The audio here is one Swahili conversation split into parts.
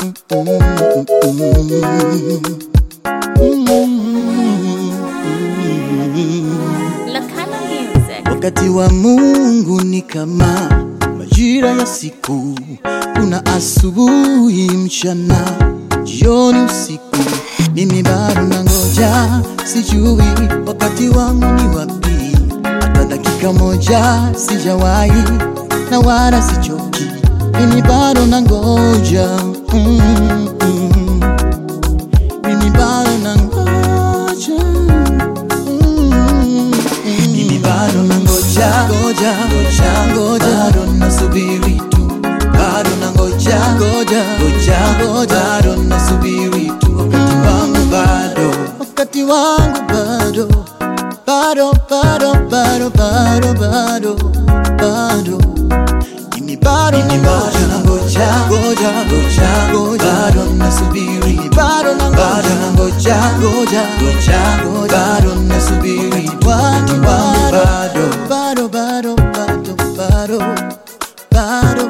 Lakana Music. Wakati wa Mungu ni kama majira ya siku, kuna asubuhi, mchana, jioni, usiku. Mimi bado nangoja, sijui wakati wangu ni wapi, hata dakika moja sijawahi na wala sichoki. Mimi bado nangoja mm, mm. Mimi bado nangoja mm, mimi bado nangoja ngoja ngoja ngoja bado nasubiri tu bado nangoja ngoja ngoja ngoja bado nasubiri tu wakati wangu bado wakati wangu bado bado bado bado bado bado bado mimi bado nangoja ngoja ngoja ngoja ngoja bado nasubiri bado nangoja ngoja ngoja ngoja ngoja bado nasubiri wakati wangu bado bado bado bado bado bado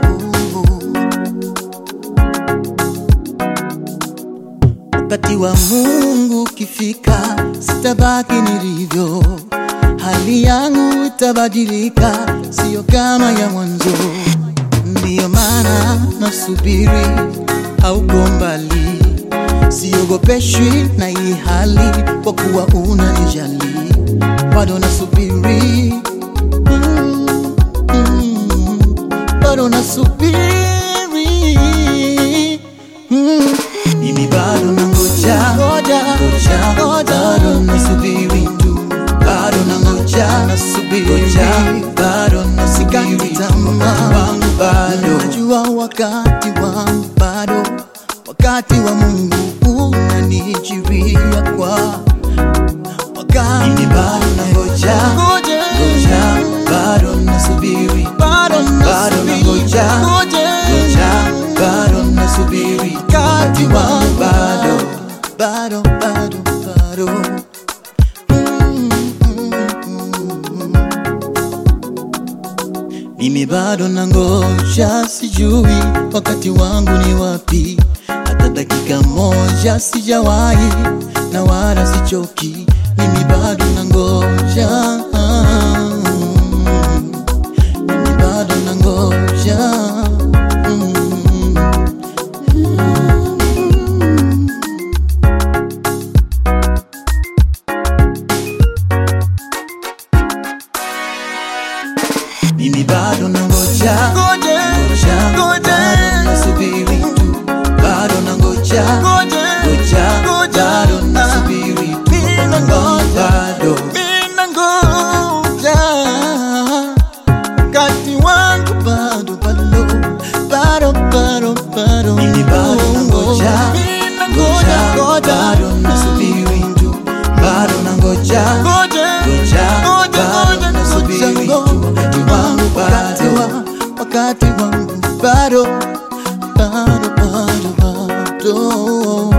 wakati wa Mungu ukifika, sitabaki nilivyo, hali yangu itabadilika, sio kama ya mwanzo. Ndiyo maana nasubiri, hauko mbali, siogopeshwi na hii hali, kwa kuwa unanijali, bado nasubiri mm, mm, bado nasubiri mm. Mimi bado nangoja ngoja ngoja ngoja bado nasubiri tu bado nangoja nasubiri ngoja bado nasikati tamaa wangu bado najua wakati wangu bado wakati wa Mungu unanijiria kwa wakati mimi bado nangoja ngoja ngoja bado nasubiri bado bado nangoja ngoja bado nasubiri wakati wangu bado bado bado bado Mm, mm, mm. Mimi bado nangoja, sijui wakati wangu ni wapi, hata dakika moja sijawahi na wala sichoki. Mimi bado nangoja, mimi bado nangoja mm. Mimi bado nangoja ngoja ngoja bado nasubiri tu bado nangoja ngoja ngoja bado nasubiri tu bado ninangoja wakati wangu bado bado bado bado bado mimi bado nangoja ngoja ngoja bado nasubiri tu bado nangoja ngoja ngoja bado nasubiri tu wakati wangu bado wakati wangu bado bado bado bado